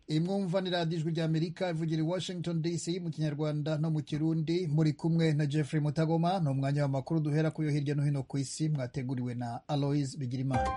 imwumva ni radiyo ijwi ry'amerika ivugira i washington dc mu kinyarwanda no mu kirundi muri kumwe na jeffrey mutagoma ni umwanya w'amakuru duhera kuyo hirya no hino ku isi mwateguriwe na aloise bigirimana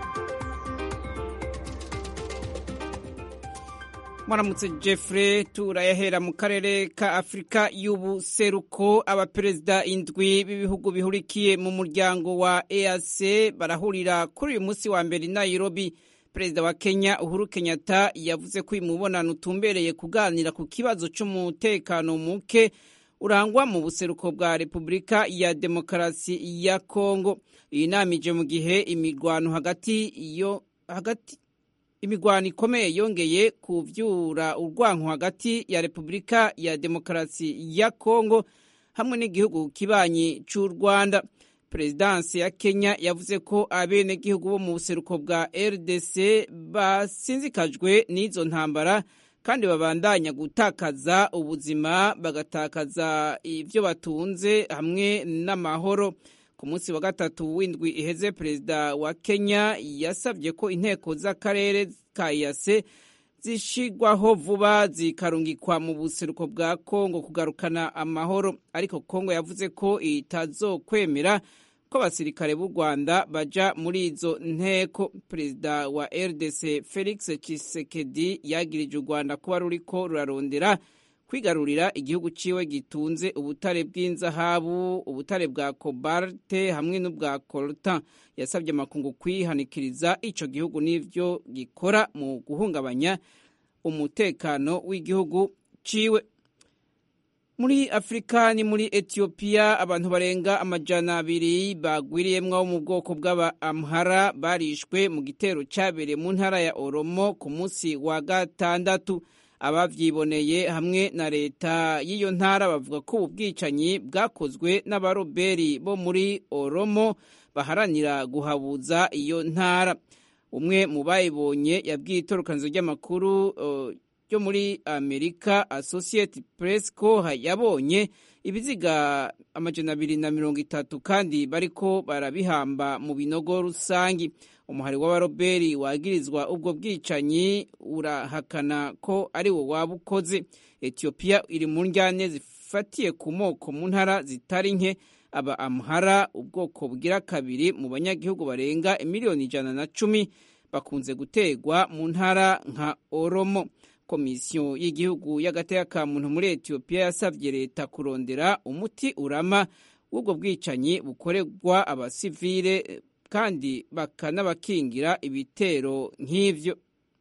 mwaramutse jeffrey turayahera mu karere ka afurika y'ubuseruko abaperezida indwi b'ibihugu bihurikiye mu muryango wa eac barahurira kuri uyu munsi wa mbere i nairobi perezida wa kenya uhuru kenyatta yavuze ko uyu mubonano utumbereye kuganira ku kibazo cy'umutekano muke urangwa mu buseruko bwa repubulika ya demokarasi ya kongo iyi nama ije mu gihe imirwano hagati yo hagati imigwano ikomeye yongeye kuvyura urwanko hagati ya repubulika ya demokarasi ya kongo hamwe n'igihugu kibanyi c'u rwanda perezidansi ya kenya yavuze ko abenegihugu bo mu buseruko bwa rdc basinzikajwe n'izo ntambara kandi babandanya gutakaza ubuzima bagatakaza ivyo batunze hamwe n'amahoro ku munsi wa gatatu w'indwi iheze perezida wa kenya yasabye ko inteko z'akarere ka yase zishigwaho vuba zikarungikwa mu buseruko bwa kongo kugarukana amahoro ariko kongo yavuze ko itazokwemera ko abasirikare b'u rwanda baja muri izo nteko perezida wa rdc felix tshisekedi yagirije u rwanda kuba ruriko rurarondera kwigarurira igihugu ciwe gitunze ubutare bw'inzahabu ubutare bwa kobalte hamwe n'ubwa coltan yasabye amakungu kwihanikiriza ico gihugu n'ivyo gikora mu guhungabanya umutekano w'igihugu ciwe muri afurika ni muri etiyopiya abantu barenga amajana abiri bagwiriyemwo mu bwoko bw'aba amhara barishwe mu gitero cabereye mu ntara ya oromo ku munsi wa gatandatu abavyiboneye hamwe na leta y'iyo ntara bavuga ko ubu bwicanyi bwakozwe n'abaroberi bo muri oromo baharanira guhabuza iyo ntara umwe mu bayibonye yabwiye itorokanizo ry'amakuru ryo muri amerika associate press ko yabonye ibiziga amajana abiri na mirongo itatu kandi bariko barabihamba mu binogo rusangi umuhari w'abaroberi wagirizwa ubwo bwicanyi urahakana ko ari wo waba ukoze etiyopiya iri mu njyane zifatiye ku moko mu ntara zitari nke aba amuhara ubwoko bugira kabiri mu banyagihugu barenga miliyoni ijana na cumi bakunze gutegwa mu ntara nka oromo komisiyo y'igihugu y'agateka ka muntu muri etiyopiya yasabye leta kurondera umuti urama w'ubwo bwicanyi bukorerwa abasivile kandi bakanabakingira ibitero nk'ivyo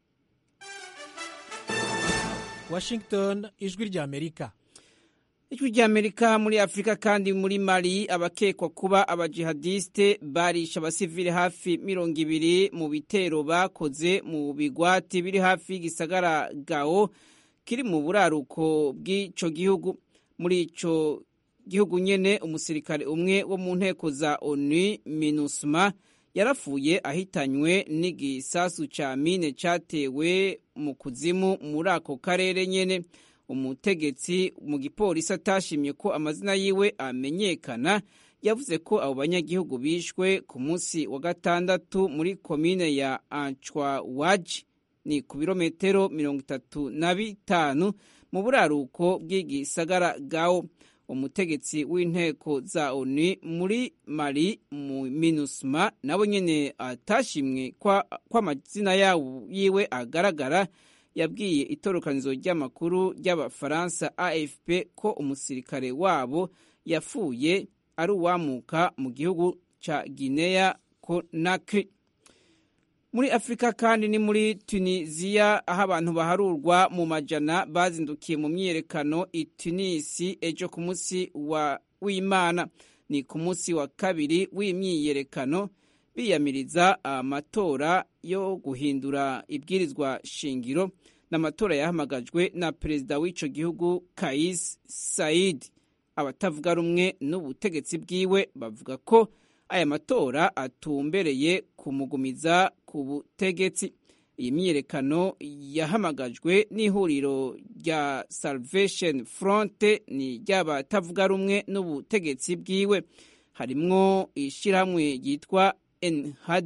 washington ijwi ry'amerika ijwi ry'amerika muri afurika kandi muri mali abakekwa kuba abajihadiste barisha abasivile hafi mirongo ibiri mu bitero bakoze mu bigwati biri hafi y'igisagara gao kiri mu buraruko bw'ico gihugu muri ico gihugu nyene umusirikare umwe wo mu nteko za onu minusma yarapfuye ahitanywe n'igisasu ca mine catewe mu kuzimu muri ako karere nyene umutegetsi mu gipolisi atashimye ko amazina yiwe amenyekana yavuze ko abo banyagihugu bishwe ku munsi wa gatandatu muri komine ya anchwawaji ni ku birometero mirongo itatu na bitanu mu buraruko bw'igisagara gao umutegetsi w'inteko za onu muri mali mu minusma nabo nyene atashimwe ko amazina yiwe agaragara yabwiye itorokanizo ry'amakuru ry'abafaransa afp ko umusirikare wabo yapfuye ari uwamuka mu gihugu ca guinea conakry muri afurika kandi ni muri tunisiya aho abantu baharurwa mu majana bazindukiye mu myiyerekano i tunisi ejo ku munsi w'imana ni ku munsi wa kabiri w'imyiyerekano biyamiriza amatora yo guhindura ibwirizwa shingiro n'amatora yahamagajwe na perezida w'ico gihugu kais said abatavuga rumwe n'ubutegetsi bwiwe bavuga ko aya matora atumbereye kumugumiza ku butegetsi iyi myiyerekano yahamagajwe n'ihuriro rya salvation front ni ry'abatavuga rumwe n'ubutegetsi bwiwe harimwo ishyirahamwe ryitwa enhada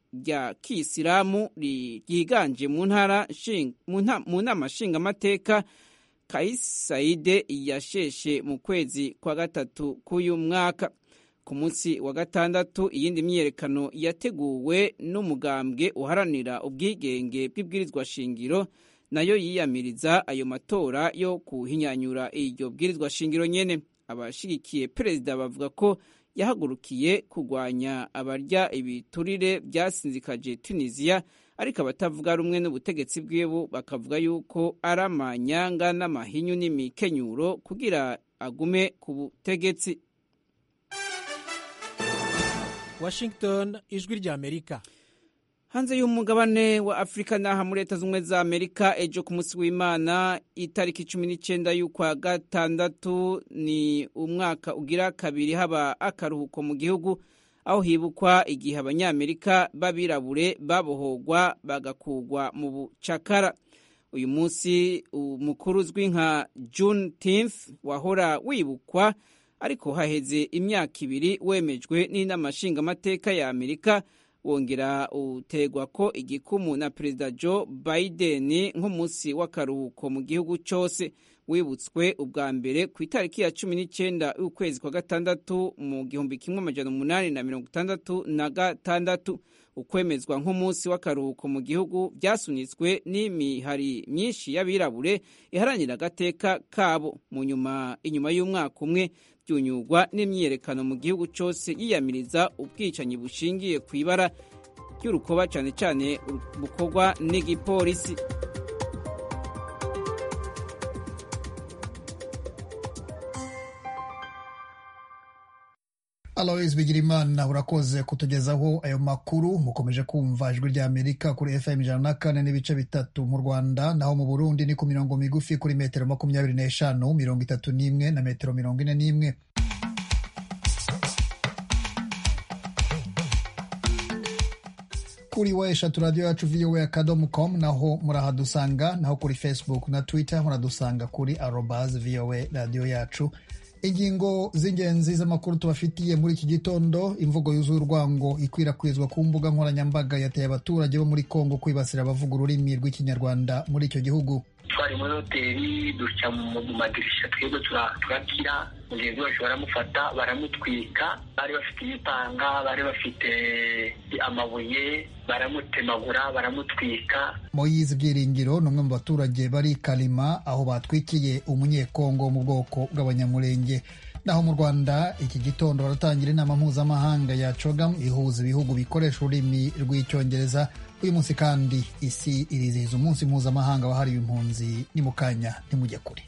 rya kiyisilamu ryiganje mu ntara mu nama nshingamateka kais saide yasheshe mu kwezi kwa gatatu k'uyu mwaka ku munsi wa gatandatu iyindi myiyerekano yateguwe n'umugambwe uharanira ubwigenge bw'ibwirizwa shingiro nayo yiyamiriza ayo matora yo kuhinyanyura iryo bwirizwa shingiro nyene abashigikiye perezida bavuga ko yahagurukiye kurwanya abarya ibiturire byasinzikaje tunisiya ariko abatavuga rumwe n'ubutegetsi bwiwe bakavuga yuko ari amanyanga n'amahinyu n'imikenyuro kugira agume ku butegetsi washington ijwi rya amerika hanze y'umugabane wa afurika n'aha muri leta z'ubumwe za amerika ejo ku munsi w'imana itariki cumi n'icyenda y'ukwa gatandatu ni umwaka ugira kabiri haba akaruhuko mu gihugu aho hibukwa igihe abanyamerika b'abirabure babohogwa bagakugwa mu bucakara uyu munsi umukuru uzwi nka juneteenth wahora wibukwa ariko haheze imyaka ibiri wemejwe n'inama nshingamateka ya amerika wongera utegwa ko igikumu na perezida joe biden nk'umunsi w'akaruhuko mu gihugu cyose wibutswe ubwa mbere ku itariki ya cumi n'icyenda y'ukwezi kwa gatandatu mu gihumbi kimwe amajana umunani na mirongo itandatu na gatandatu ukwemezwa nk'umunsi w'akaruhuko mu gihugu byasunitswe n'imihari myinshi y'abirabure iharanira agateka kabo mu nyuma inyuma y'umwaka umwe byunyurwa n'imyiyerekano mu gihugu cyose yiyamiriza ubwicanyi bushingiye ku ibara ry'urukoba cyane cyane bukorwa n'igipolisi alois bigirimana urakoze kutugezaho ayo makuru mukomeje kumva ijwi rya amerika kuri fm ijana na kane n'ibice bitatu mu rwanda naho mu burundi ni ku mirongo migufi kuri metero makumyabiri n'eshanu mirongo itatu n'imwe na metero mirongo ine n'imwe kuri wa eshatu radiyo yacu voa akadomo com naho murahadusanga naho kuri facebook na twitter muradusanga kuri arobas voa radiyo yacu ingingo z'ingenzi z'amakuru tubafitiye muri iki gitondo imvugo yuzuye urwango ikwirakwizwa ku mbuga nkoranyambaga yateye abaturage bo muri kongo kwibasira abavuga ururimi rw'ikinyarwanda muri icyo gihugu twari muri hoteli duca mu madirisha twebwe turakira mugenzi wacu baramufata baramutwika bari bafite ibipanga bari bafite amabuye baramutemagura baramutwika moyizi byiringiro ni umwe mu baturage bari karima aho batwikiye umunyekongo mu bwoko bw'abanyamurenge naho mu rwanda iki gitondo baratangira inama mpuzamahanga ya cogam ihuza ibihugu bikoresha ururimi rw'icyongereza uyu munsi kandi isi irizihiza umunsi mpuzamahanga wahariwe impunzi ni mu kanya ntimujye kure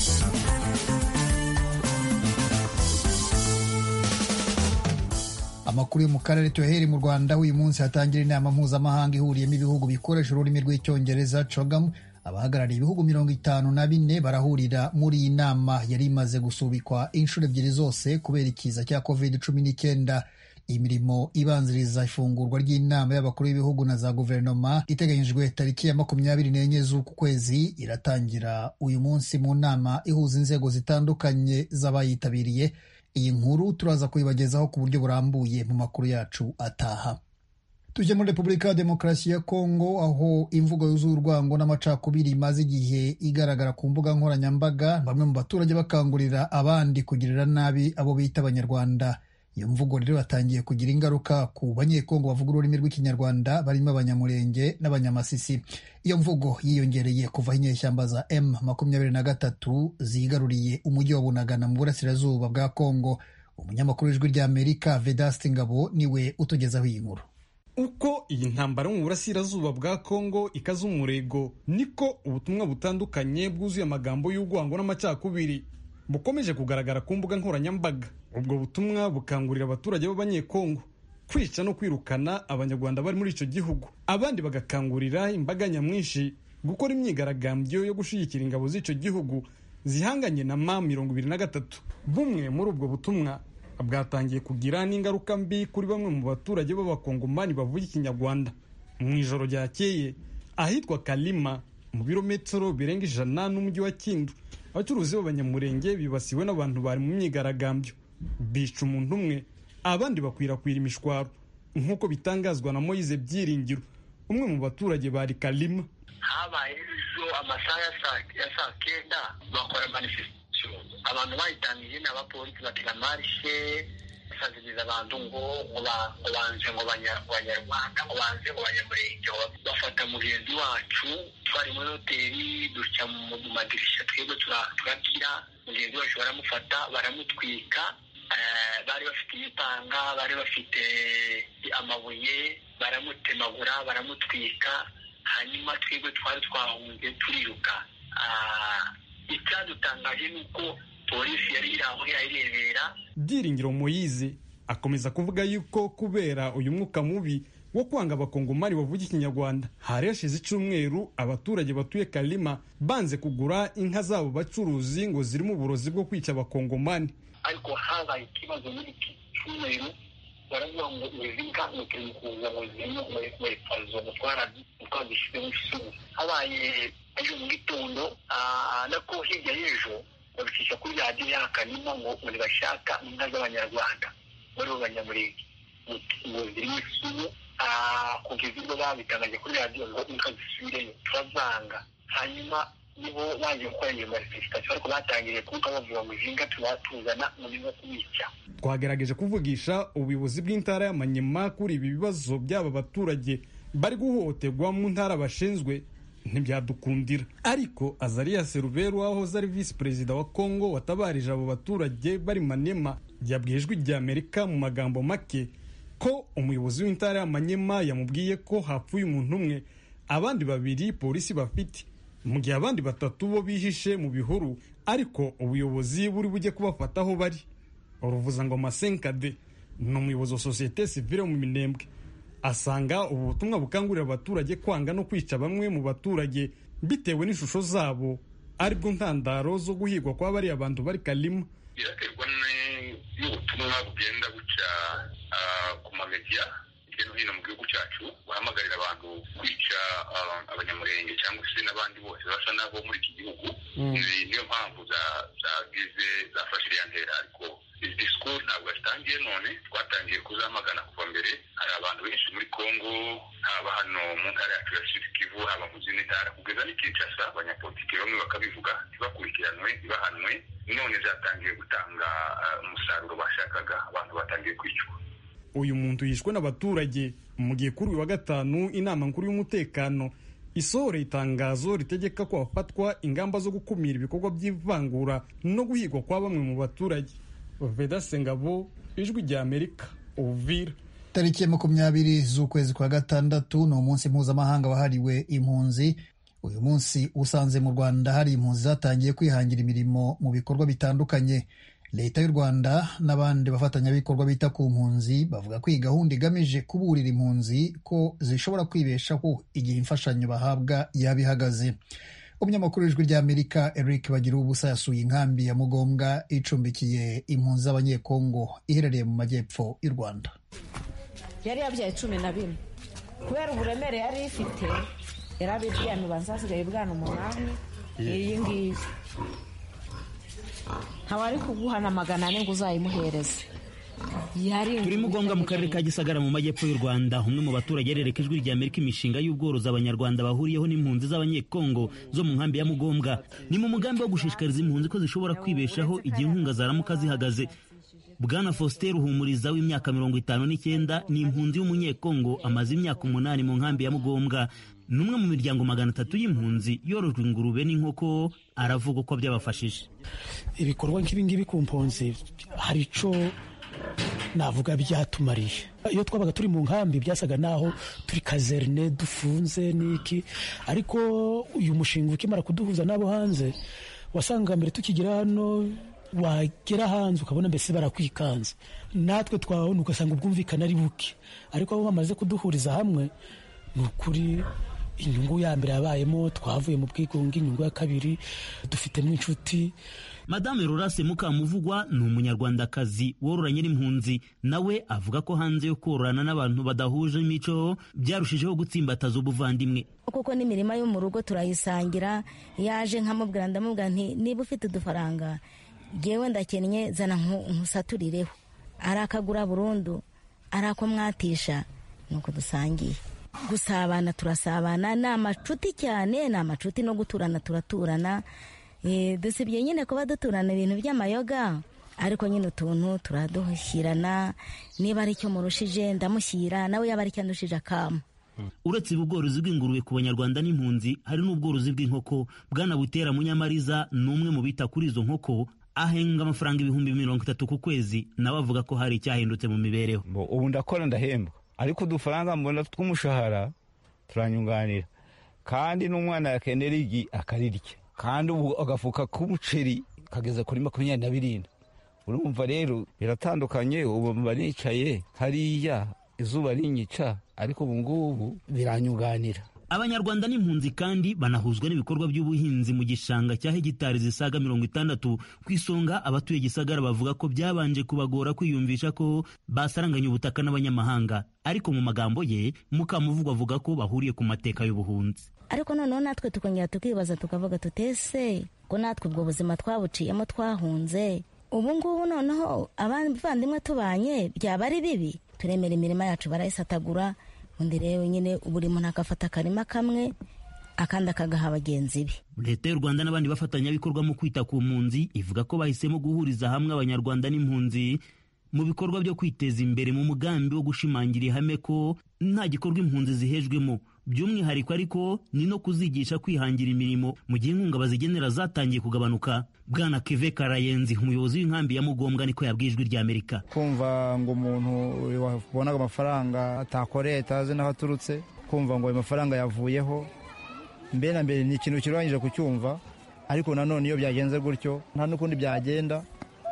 amakuru yo mu karere tuyahere mu rwanda uyu munsi hatangira inama mpuzamahanga ihuriyemo ibihugu bikoresha ururimi rw'icyongereza cogam abahagarariye ibihugu mirongo itanu na bine barahurira muri iyi nama yari imaze gusubikwa inshuro ebyiri zose kubera ikiza cya covid cumi n'icyenda imirimo ibanziriza ifungurwa ry'inama y'abakuru b'ibihugu na za guverinoma iteganyijwe tariki ya makumyabiri n'enye z'uku kwezi iratangira uyu munsi mu nama ihuza inzego zitandukanye z'abayitabiriye iyi nkuru turaza kuyibagezaho ku buryo burambuye mu makuru yacu ataha tujye muri repubulika ya demokarasi ya kongo aho imvugo yuzuye urwango n'amacakubiri imaze igihe igaragara ku mbuga nkoranyambaga bamwe mu baturage bakangurira abandi kugirira nabi abo bita abanyarwanda iyo mvugo rero yatangiye kugira ingaruka ku banyekongo bavuga ururimi rw'ikinyarwanda barimo abanyamurenge n'abanyamasisi iyo mvugo yiyongereye kuva aho inyeshyamba za m makumyabiri na gatatu zigaruriye umujyi wa bunagana mu burasirazuba bwa kongo umunyamakuru w'ijwi ry'amerika vedasti ngabo niwe utugezaho iyi nkuru uko iyi ntambara mu burasirazuba bwa kongo ikaza umurego niko ubutumwa butandukanye bwuzuye amagambo y'urwango n'amacakubiri bukomeje kugaragara ku mbuga nkoranyambaga ubwo butumwa bukangurira abaturage b'abanyekongo kwica no kwirukana abanyarwanda bari muri icyo gihugu abandi bagakangurira imbaga nyamwinshi gukora imyigaragambyo yo gushyigikira ingabo z'icyo gihugu zihanganye na ma mirongo ibiri na gatatu bumwe muri ubwo butumwa bwatangiye kugira n'ingaruka mbi kuri bamwe mu baturage b'abakongomani bavuga ikinyarwanda mu ijoro ryakeye ahitwa kalima mu birometero birenga ijana n'umujyi wa kindu abacuruzi b'abanyamurenge bibasiwe n'abantu bari mu myigaragambyo bica umuntu umwe abandi bakwirakwira imishwaro nk'uko bitangazwa na moyize byiringiro umwe mu baturage bari kalima habaye ejo amasaha ya saa kenda bakora manifestation abantu bayitangije ni abapolisi batega marishe basaziriza abantu ngo ngo banze ngo banyarwanda ngo banze ngo banyamurenge bafata mugenzi wacu twari muri hoteli duca mu madirisha twebwe turakira mugenzi wacu baramufata baramutwika bari bafite ibipanga bari bafite amabuye baramutemagura baramutwika hanyuma twebwe twari twahunze turiruka icyadutangaje ni uko polisi yari iri aho irayirebera byiringiro moyize akomeza kuvuga yuko kubera uyu mwuka mubi wo kwanga abakongomani bavuga ikinyarwanda hari hashize icyumweru abaturage batuye kalima banze kugura inka zabo bacuruzi ngo zirimo uburozi bwo kwica abakongomani ariko habaye ikibazo muri iki cyumweru baravuga ngo izi nka ni kuza ngo zirimo mwepazo mutwara twazishyize mu isuku habaye ejo mu gitondo nako hirya y'ejo babicisha kuri radiyo yakanima ngo ntibashaka inka z'abanyarwanda muri bo banyamurenge ngo zirimo isumu kugeza ubwo babitangaje kuri radiyo ngo inka zisubireyo turavanga hanyuma nibo baje gukora iyo manifestation ariko batangiriye kuvuga bavuga ngo izi nka turatuzana ngo ni nko kubica twagerageje kuvugisha ubuyobozi bw'intara y'amanyema kuri ibi bibazo by'aba baturage bari guhohoterwa mu ntara bashinzwe ntibyadukundira ariko azariya seruberu wahoze ari visi perezida wa kongo watabarije abo baturage bari manema yabwiye ijwi rya amerika mu magambo make ko umuyobozi w'intara y'amanyema yamubwiye ko hapfuye umuntu umwe abandi babiri polisi bafite mu gihe abandi batatu bo bihishe mu bihuru ariko ubuyobozi buri bujye kubafata aho bari uruvuza ngo masenkade ni umuyobozi wa sosiyete sivile mu minembwe asanga ubu butumwa bukangurira abaturage kwanga no kwica bamwe mu baturage bitewe n'ishusho zabo aribwo ntandaro zo guhigwa kwa bariya bantu bari kalima biraterwa n'ubutumwa bugenda buca ku mamediya hirya no hino mu gihugu cyacu bahamagarira abantu kwica abanyamurenge cyangwa se n'abandi bose basa nabo muri iki gihugu niyo mpamvu zagize zafashe iriya ntera ariko izi disikuru ntabwo zitangiye none twatangiye kuzamagana kuva mbere hari abantu benshi muri congo haba hano mu ntara yacu ya sud kivu haba mu zindi ntara kugeza n'i kinshasa abanyapolitiki bamwe bakabivuga ntibakurikiranwe ntibahanwe none zatangiye gutanga umusaruro bashakaga abantu batangiye kwicwa uyu muntu yishwe n'abaturage mu gihe kuri uyu wa gatanu inama nkuru y'umutekano isohoreye itangazo ritegeka ko hafatwa ingamba zo gukumira ibikorwa by'ivangura no guhigwa kwa bamwe mu baturage veda sengabo ijwi rya amerika uvira tariki ya makumyabiri z'ukwezi kwa gatandatu ni umunsi mpuzamahanga wahariwe impunzi uyu munsi usanze mu rwanda hari impunzi zatangiye kwihangira imirimo mu bikorwa bitandukanye leta y'u rwanda n'abandi bafatanyabikorwa bita ku mpunzi bavuga ko iyi gahunda igamije kuburira impunzi ko zishobora kwibeshaho igihe imfashanyo bahabwa yaba ihagaze umunyamakuru w'ijwi ry'amerika eric bagira ubusa yasuye inkambi ya mugombwa icumbikiye impunzi z'abanyekongo iherereye mu majyepfo y'u rwanda yari yabyaye cumi na bine kubera uburemere yari ifite yari abiryamye ubanza hasigaye ubwana umunani iyi ngiyi ntawari kuguhana magana ane ngo uzayimuhereze turi mugombwa mu karere ka gisagara mu majyepfo y'u rwanda umwe mu baturage yerereka ijwi rya amerika imishinga y'ubworozi abanyarwanda bahuriyeho n'impunzi z'abanyekongo zo mu nkambi ya mugombwa ni mu mugambi wo gushishikariza impunzi ko zishobora kwibeshaho igihe inkunga zaramuka zihagaze bwana faustin ruhumuriza w'imyaka mirongo itanu n'icyenda ni impunzi y'umunyekongo amaze imyaka umunani mu nkambi ya mugombwa ni umwe mu miryango magana atatu y'impunzi yorojwe ingurube n'inkoko aravuga uko byabafashije ibikorwa nk'ibingibi ku mpunzi hari icyo navuga byatumariye iyo twabaga turi mu nkambi byasaga naho turi kazerne dufunze n'iki ariko uyu mushinga ukimara kuduhuza n'abo hanze wasanga mbere tukigera hano wagera hanze ukabona mbese barakwikanze natwe twabona ugasanga ubwumvikane ari buke ariko abo bamaze kuduhuriza hamwe ni ukuri inyungu ya mbere yabayemo twavuye mu bwigunge inyungu ya kabiri dufitemo inshuti madame rurase mukamuvugwa ni umunyarwandakazi wororanye n'impunzi nawe avuga ko hanze yo kororana n'abantu badahuje imico byarushijeho gutsimbataza ubuvandimwe kuko n'imirima yo mu rugo turayisangira yaje nkamubwira ndamubwira nti niba ufite udufaranga ngewe ndakennye zana nkusaturireho arakagura burundu ari ako mwatisha ni uko dusangiye gusabana turasabana ni amacuti cyane ni amacuti no guturana turaturana dusibye nyine kuba duturana ibintu by'amayoga ariko nyine utuntu turaduhushyirana niba ari icyo murushije ndamushyira nawe yaba ari icyo andushije akama uretse ubworozi bw'ingurube ku banyarwanda n'impunzi hari n'ubworozi bw'inkoko bwana butera munyamariza ni umwe mu bita kuri izo nkoko ahenga amafaranga ibihumbi mirongo itatu ku kwezi nawe avuga ko hari icyahindutse mu mibereho ubu ndakora ndahembwa ariko udufaranga mbona tw'umushahara turanyunganira kandi n'umwana yakenera igi akarirya kandi ubu agafuka k'umuceri kageze kuri makumyabiri na birindwi urumva rero biratandukanye ubu mba nicaye hariya izuba rinyica ariko ubu ngubu biranyunganira abanyarwanda n'impunzi kandi banahuzwa n'ibikorwa by'ubuhinzi mu gishanga cya hegitari zisaga mirongo itandatu ku isonga abatuye gisagara bavuga ko byabanje kubagora kwiyumvisha ko basaranganya ubutaka n'abanyamahanga ariko mu magambo ye mukamuvugwa avuga ko bahuriye ku mateka y'ubuhunzi ariko noneho natwe tukongera tukibaza tukavuga tutese ko natwe ubwo buzima twabuciyemo twahunze ubu ngubu noneho abavandimwe tubanye byaba ari bibi turemera imirima yacu barayisatagura undi rero nyine buri muntu agafata akarima kamwe akandi akagaha bagenzi be leta y'u rwanda n'abandi bafatanyabikorwa mu kwita ku mpunzi ivuga ko bahisemo guhuriza hamwe abanyarwanda n'impunzi mu bikorwa byo kwiteza imbere mu mugambi wo gushimangira ihame ko nta gikorwa impunzi zihejwemo by'umwihariko ariko ni no kuzigisha kwihangira imirimo mu gihe inkunga bazigenera zatangiye kugabanuka bwana keve karayenzi umuyobozi w'inkambi ya mugombwa niko yabwiye ijwi ry'amerika kumva ngo umuntu wabonaga amafaranga atakoreye atazi n'aho aturutse kumva ngo ayo mafaranga yavuyeho mbere na mbere ni ikintu kirangije kucyumva ariko nanone iyo byagenze gutyo nta n'ukundi byagenda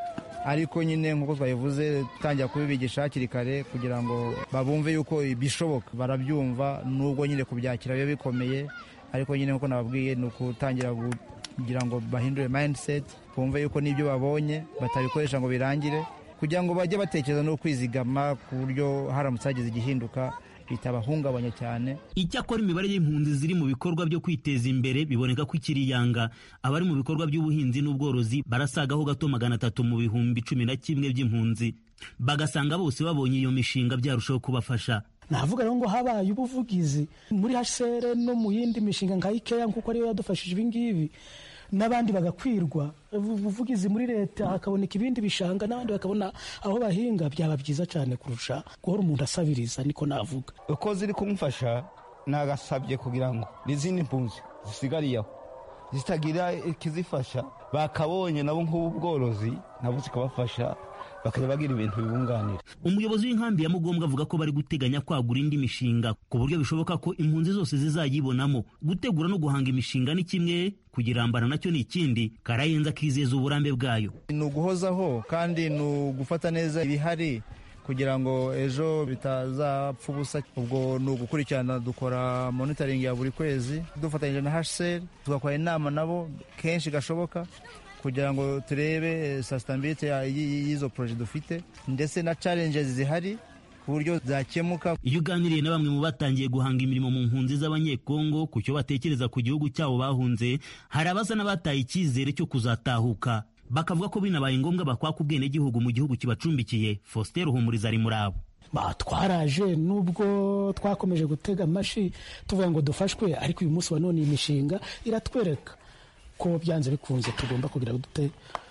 ariko nyine nk'uko twabivuze dutangira kubibigisha hakiri kare kugira ngo babumve yuko bishoboka barabyumva nubwo nyine kubyakira biba bikomeye ariko nyine nk'uko nababwiye ni ukutangira kugira ngo bahindure mindset bumve yuko n'ibyo babonye batabikoresha ngo birangire kugira ngo bajye batekereza no kwizigama ku buryo haramutse hagize igihinduka bitabahungabanya cyane icyakora imibare y'impunzi ziri mu bikorwa byo kwiteza imbere biboneka ko ikiri yanga abari mu bikorwa by'ubuhinzi n'ubworozi barasagaho gato magana atatu mu bihumbi cumi na kimwe by'impunzi bagasanga bose babonye iyo mishinga byarushaho kubafasha navuga rero ngo habaye ubuvugizi muri hcr no mu yindi mishinga nka ikeya kuko ariyo yadufashije ibingibi n'abandi bagakwirwa ubuvugizi muri leta hakaboneka ibindi bishanga n'abandi bakabona aho bahinga byaba byiza cyane kurusha guhora umuntu asabiriza niko navuga uko ziri kumufasha nagasabye kugira ngo n'izindi mpunzi zisigariye aho zitagira ikizifasha bakabonye nabo nk'ubu bworozi nabo zikabafasha bakajya bagira ibintu bibunganira umuyobozi w'inkambi ya mugombwa avuga ko bari guteganya kwagura indi mishinga ku buryo bishoboka ko impunzi zose zizayibonamo gutegura no guhanga imishinga ni kimwe kugirambana nacyo ni ikindi karayenza akizeza uburambe bwayo ni uguhozaho kandi ni ugufata neza ibihari kugira ngo ejo bitazapfa ubusa ubwo ni ugukurikirana dukora monitoring ya buri kwezi dufatanyije na hcr tugakora inama nabo kenshi gashoboka kugira ngo turebe sustainability y'izo poroje dufite ndetse na challenges zihari ku buryo zakemuka iyo uganiriye na bamwe mu batangiye guhanga imirimo mu mpunzi z'abanyekongo ku cyo batekereza ku gihugu cyabo bahunze hari abasa n'abataye icyizere cyo kuzatahuka bakavuga ko binabaye ngombwa bakwaka ubwenegihugu mu gihugu kibacumbikiye faustin ruhumuriza ari muri abo twaraje nubwo twakomeje gutega amashi tuvuga ngo dufashwe ariko uyu munsi wa none iyi mishinga iratwereka ko byanze bikunze tugomba kugira dute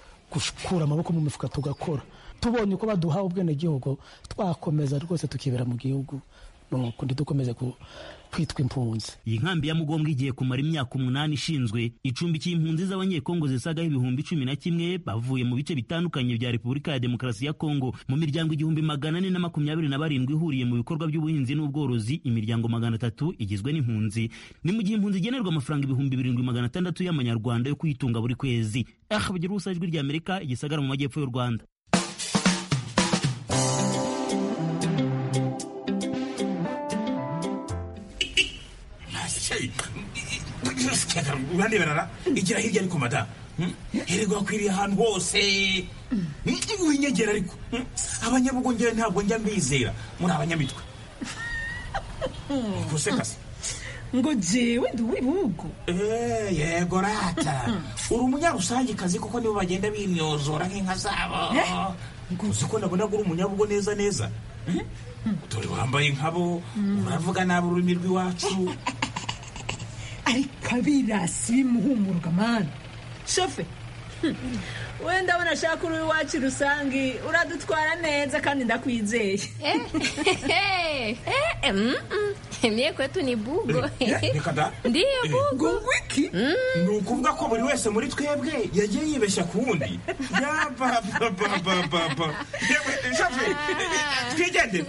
gukura amaboko mu mifuka tugakora tubonye uko baduha ubwenegihugu twakomeza rwose tukibera mu gihugu nuko dukomeze kwitwa impunzi iyi nkambi ya mugombwa igiye kumara imyaka umunani ishinzwe icumbikiye impunzi z'abanyekongo zisagaho ibihumbi cumi na kimwe bavuye mu bice bitandukanye bya repubulika ya demokarasi ya kongo mu miryango igihumbi magana ane na makumyabiri na barindwi ihuriye mu bikorwa by'ubuhinzi n'ubworozi imiryango magana atatu igizwe n'impunzi ni mu gihe impunzi igenerwa amafaranga ibihumbi birindwi magana atandatu y'amanyarwanda yo kuyitunga buri kwezi aha bagira ubusa ijwi ry'amerika igisagara mu majyepfo y'u rwanda uraneberara igira hirya ariko mada hererwa akwiriye ahantu hose winyegera ariko abanyabugongera ntabwo njya mbizera muri abanyamitwe gusekase ngo jewe ndi uw'ibihugu yego rata uri umunyarusangikazi kuko nibo bagenda bimyozora nk'inka zabo uzi ko nabona uri umunyabugo neza neza dore wambaye nkabo uravuga nabi ururimi rw'iwacu ariko abirasi bimuhumurwa mani shofe wenda ndabona ashaka uri iwacu rusange uradutwara neza kandi ndakwizeye mie kwetu ni bugo reka da ndiyo bugo wiki ni ukuvuga ko buri wese muri twebwe yagiye yibeshya ku wundi yabababababa yewe shafe twigendere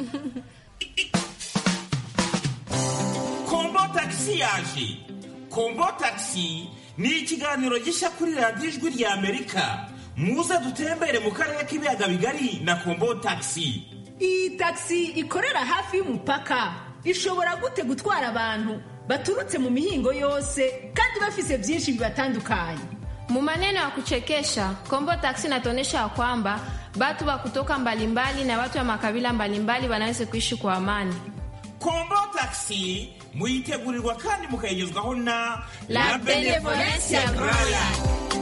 kombo tagisi yaje kombo tagisi ni ikiganiro gishya kuri radiyo ijwi rya amerika muze dutembere mu karere k'ibiyaga bigari na kombo tagisi iyi tagisi ikorera hafi y'umupaka ishobora gute gutwara abantu baturutse mu mihingo yose kandi bafise byinshi bibatandukanye Mu maneno ya kuchekesha, Kombo Taxi inatuonyesha ya kwamba watu wa kutoka mbalimbali na watu wa makabila mbalimbali wanaweza kuishi kwa amani. kombo tagisi muyitegurirwa kandi mukayigezwaho na La Benevolencia Royal.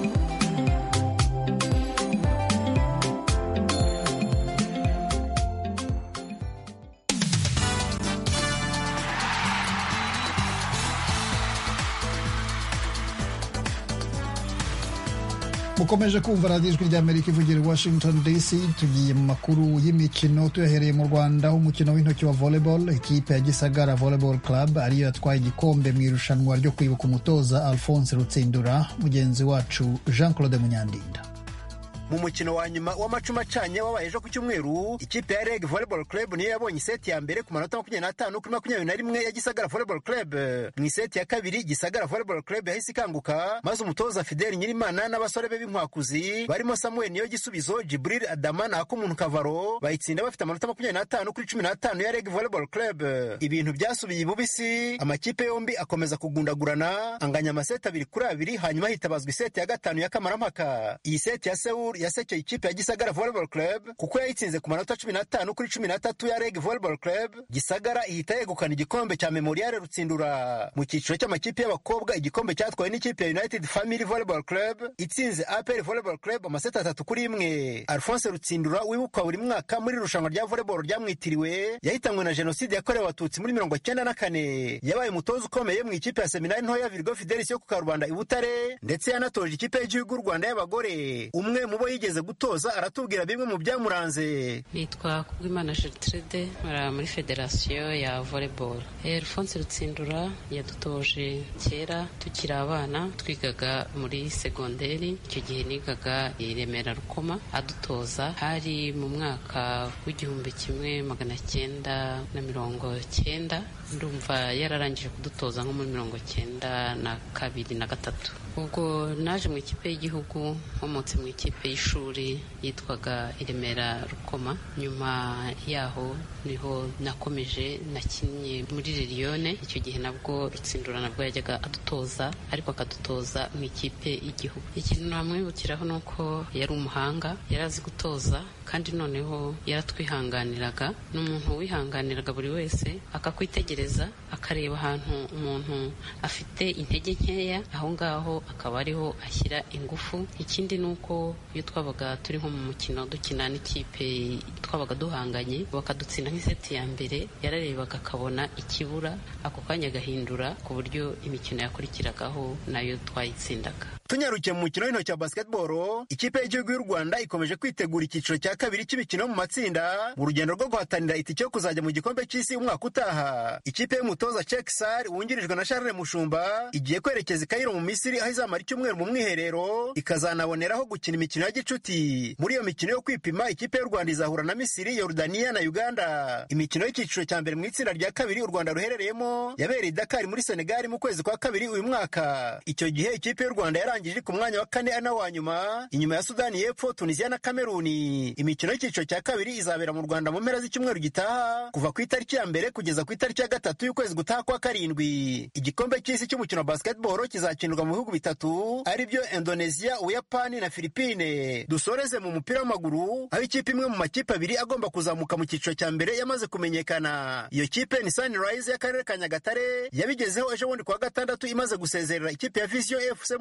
mukomeje kumva radiyo ijwi ry'amerika ivugira i washington dc tugiye mu makuru y'imikino tuyahereye mu rwanda aho umukino w'intoki wa volleyball ikipe ya gisagara volleyball club ariyo yatwaye igikombe mu irushanwa ryo kwibuka umutoza alphonse rutsindura mugenzi wacu jean claude munyandinda mu mukino wa nyuma w'amacuma acanye wabaye ejo ku cyumweru ikipe ya reg volleyball club niyo yabonye iseti ya mbere ku manota makumyabiri n'atanu kuri makumyabiri na rimwe ya gisagara volleyball club mu iseti ya kabiri gisagara volleyball club yahise ikanguka maze umutoza fideli nyirimana n'abasore be b'inkwakuzi barimo samuel niyo gisubizo jibril adama na akumuntu kavaro bayitsinda bafite amanota makumyabiri n'atanu kuri cumi n'atanu ya reg volleyball club ibintu byasubiye ibubisi amakipe yombi akomeza kugundagurana anganya amaseti abiri kuri abiri hanyuma hitabazwa iseti ya gatanu ya kamarampaka iyi seti ya sewul yasekeye ikipe ya gisagara volleyball club kuko yayitsinze ku manota cumi n'atanu kuri cumi n'atatu ya reg volleyball club gisagara ihita yegukana igikombe cya memoriale rutsindura mu cyiciro cy'amakipe y'abakobwa igikombe cyatwawe n'ikipe ya united family volleyball club itsinze apr volleyball club amaseti atatu kuri imwe alphonse rutsindura wibukwa buri mwaka muri irushanwa rya volleyball ryamwitiriwe yahitanywe na jenoside yakorewe abatutsi muri mirongo cyenda na kane yabaye umutoza ukomeye mu ikipe ya seminari ntoya virgo fidelis yo ku karubanda i butare ndetse yanatoje ikipe y'igihugu y'u rwanda y'abagore umwe mu bo yigeze gutoza aratubwira bimwe mu byamuranze nitwa kubwimana gertrude nkora muri federasiyo ya volleyball alphonse rutsindura yadutoje kera tukiri abana twigaga muri segonderi icyo gihe nigaga i remera rukoma adutoza hari mu mwaka w'igihumbi kimwe magana cyenda na mirongo cyenda ndumva yararangije kudutoza nko muri mirongo cyenda na kabiri na gatatu ubwo naje mu ikipe y'igihugu nkomotse mu ikipe y'ishuri yitwaga iremera rukoma nyuma yaho niho nakomeje nakinnye muri liliyone icyo gihe nabwo rutsindura nabwo yajyaga adutoza ariko akadutoza mu ikipe y'igihugu ikintu namwibukiraho ni uko yari umuhanga yari azi gutoza kandi noneho yaratwihanganiraga ni umuntu wihanganiraga buri wese akakwitegereza akareba ahantu umuntu afite intege nkeya aho ngaho akaba ariho ashyira ingufu ikindi ni uko iyo twabaga turi nko mu mukino dukina n'ikipe twabaga duhanganye bakadutsinda nk'iseti ya mbere yararebaga akabona ikibura ako kanya agahindura ku buryo imikino yakurikiragaho nayo twayitsindaga tunyarukiye mu mukino w'intoki wa basketball ikipe y'igihugu y'u rwanda ikomeje kwitegura icyiciro cya kabiri cy'imikino mu matsinda mu rugendo rwo guhatanira itike yo kuzajya mu gikombe cy'isi umwaka utaha ikipe y'umutoza cekisar wungirijwe na charles mushumba igiye kwerekeza i kayiro mu misiri aho izamara icyumweru mu mwiherero ikazanaboneraho gukina imikino ya gicuti muri iyo mikino yo kwipima ikipe y'u rwanda izahura na misiri yorudaniya na uganda imikino y'icyiciro cya mbere mu itsinda rya kabiri u rwanda ruherereyemo yabereye i dakari muri senegali mu kwezi kwa kabiri uyu mwaka icyo gihe ikipe y'u rwanda yarangije ku mwanya wa kane ari wa nyuma inyuma ya sudani y'epfo tunisiya na kameruni imikino y'icyiciro cya kabiri izabera mu rwanda mu mpera z'icyumweru gitaha kuva ku itariki ya mbere kugeza ku itariki ya gatatu y'ukwezi gutaha kwa karindwi igikombe cy'isi cy'umukino wa basketball kizakinirwa mu bihugu bitatu ari byo indonesia ubuyapani na filipine dusoreze mu mupira w'amaguru aho ikipe imwe mu makipe abiri agomba kuzamuka mu cyiciro cya mbere yamaze kumenyekana iyo kipe ni sunrise y'akarere ka nyagatare yabigezeho ejo bundi kuwa gatandatu imaze gusezerera ikipe ya vision fc muri kimwe cya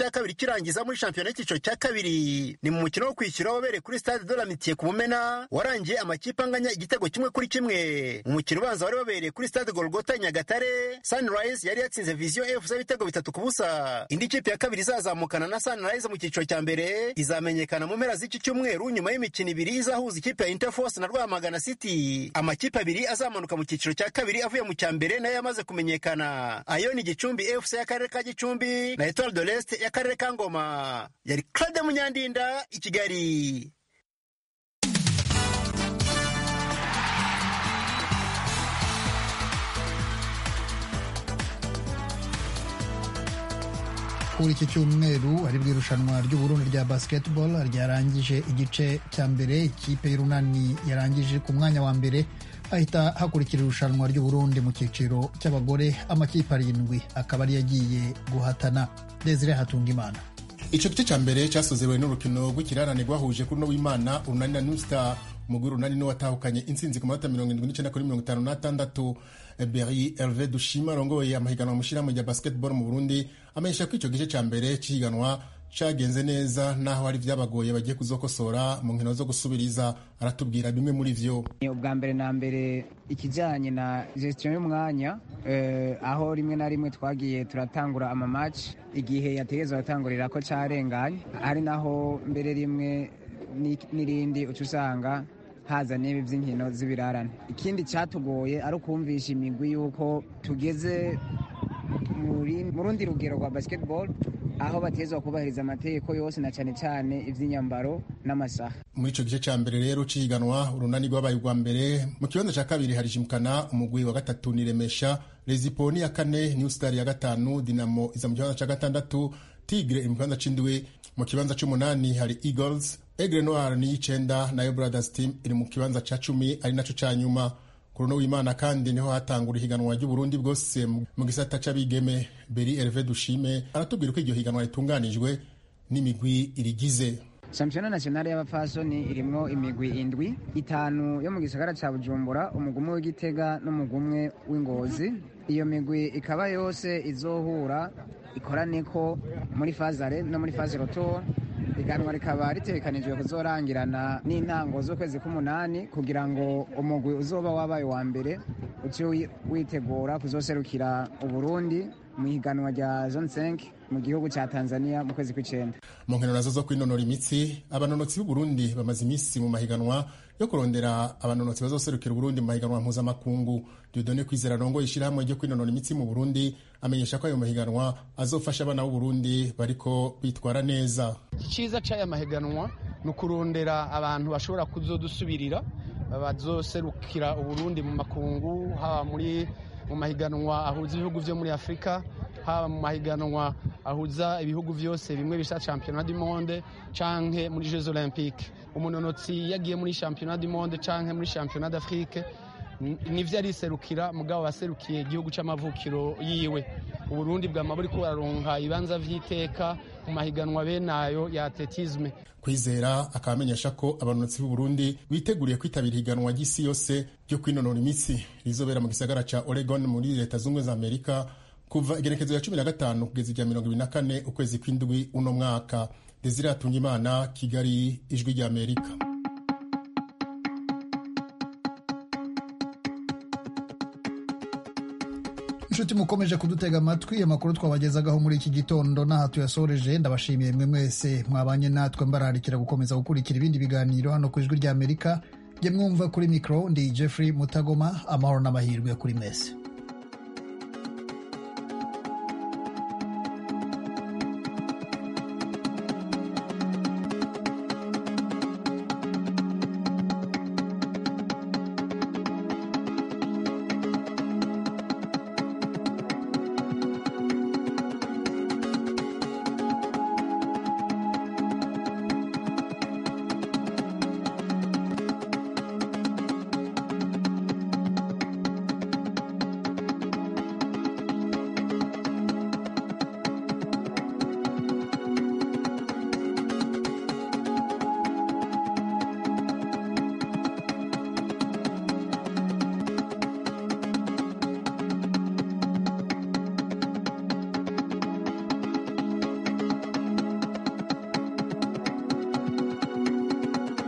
cya kabiri kirangiza muri shampiyona y'icyiciro cya kabiri ni mu mukino wo kwishyura wabereye kuri stade de la mitiye ku mumena warangiye amakipe anganya igitego kimwe kuri kimwe mu mukino ubanza wari wabereye kuri stade golgota nyagatare sunrise yari yatsinze vision fc ibitego bitatu ku busa indi kipe ya kabiri izazamukana na sunrise mu cyiciro cya mbere izamenyekana mu mpera z'iki cyumweru nyuma y'imikino ibiri izahuza ikipe ya interforce na rwamagana city amakipe abiri azamanuka mu cyiciro cya kabiri avuye mu cya mbere nayo yamaze kumenyekana ayo ni gicumbi fc y'akarere ka gicumbi na etoile de l'est y'akarere ka ngoma yari claude munyandinda i kigali kuri iki cyumweru aribwo irushanwa ry'uburundi rya basketball ryarangije igice cya mbere ikipe y'urunani yarangije ku mwanya wa mbere hahita hakurikira irushanwa ry'uburundi mu cyiciro cy'abagore amakipe arindwi akaba ari yagiye guhatana desire hatungimana icyo gice cya mbere cyasozewe n'urukino rw'ikirarane rwahuje kuri no w'imana urunani na new star umugwi urunani niwe watahukanye intsinzi ku manota mirongo irindwi n'icyenda kuri mirongo itanu n'atandatu beri herve dushima arongoye amahiganwa mu ishyirahamwe rya basketball mu burundi amenyesha ko icyo gice cya mbere cy'ihiganwa cyagenze neza naho hari byabagoye bagiye kuzokosora mu nkino zo gusubiriza aratubwira bimwe muri vyo ubwa mbere na mbere ikijyanye na gestion y'umwanya eh, aho rimwe na rimwe twagiye turatangura amamaci igihe yategezwa atangurira ko cyarenganye ari naho mbere rimwe n'irindi uca usanga haza n'ibi by'inkino z'ibirarane ikindi cyatugoye ari ukumvisha imigwi y'uko tugeze mu rundi rugero rwa basketball aho batezwa kubahiriza amategeko yose na cyane cyane iby'inyambaro n'amasaha muri icyo gice cya mbere rero ciganwa urunani rwabaye urwa mbere mu kibanza cya kabiri hari jimukana umugwi wa gatatu ni remesha rezipo ni ya kane new star ya gatanu dinamo iza mu kibanza cya gatandatu tigre mu kibanza c'indwi mu kibanza c'umunani hari eagles egre noir ni y'icenda nayo brothers team iri mu kibanza ca cumi ari naco ca nyuma kuruno w'imana kandi niho hatangura ihiganwa ry'uburundi bwose mu gisata c'abigeme beri herve dushime aratubwira uko iryo higanwa ritunganijwe n'imigwi irigize shampiyona nationale y'abapfasoni irimwo imigwi indwi itanu yo mu gisagara ca bujumbura umugumwe w'igitega n'umugumwe w'ingozi iyo migwi ikaba yose izohura ikoraneko muri fazare no muri faze rotor iganwa rikaba ritegekanijwe kuzorangirana n'intango z'ukwezi k'umunani kugira ngo umugwi uzoba wabaye wa mbere uce witegura kuzoserukira uburundi mu ihiganwa rya zone 5 mu gihugu cya tanzania mu kwezi kw'icenda mu nkino nazo zo kwinonora imitsi abanonotsi b'uburundi bamaze iminsi mu mahiganwa yo kurondera abanonotsi bazoserukira uburundi mu mahiganwa mpuzamakungu dudone kwizera rongo ishyirahamwe ryo kwinonora imitsi mu burundi amenyesha ko ayo mahiganwa azofasha abana b'uburundi bariko bitwara neza icyiza cy'aya mahiganwa ni ukurondera abantu bashobora kuzodusubirira bazoserukira uburundi mu makungu haba muri mu mahiganwa ahuza ibihugu byo muri afurika haba mu mahiganwa ahuza ibihugu byose bimwe bisa championnat du monde canke muri jeux olympique umunonotsi yagiye muri championnat du monde canke muri championnat d'afrique nivyo ariserukira mugabo baserukiye igihugu c'amavukiro yiwe uburundi bwama buriko buraronka ibanza vy'iteka mu mahiganwa benayo ya atletisme kwizera akaba amenyesha ko abanonotsi b'uburundi biteguriye kwitabira ihiganwa ry'isi yose ryo kwinonora imitsi rizobera mu gisagara ca oregon muri leta z'ubumwe za amerika kuva igerekezo ya cumi na gatanu kugeza irya mirongo ibiri na kane ukwezi kw'indwi uno mwaka desire hatungimana kigali ijwi rya amerika inshuti mukomeje kudutega amatwi amakuru twabagezagaho muri iki gitondo n'aha tuyasoreje ndabashimiye mwe mwese mwabanye natwe mbararikira gukomeza gukurikira ibindi biganiro hano ku ijwi rya amerika jye mwumva kuri mikoro ndi jeffrey mutagoma amahoro n'amahirwe kuri mese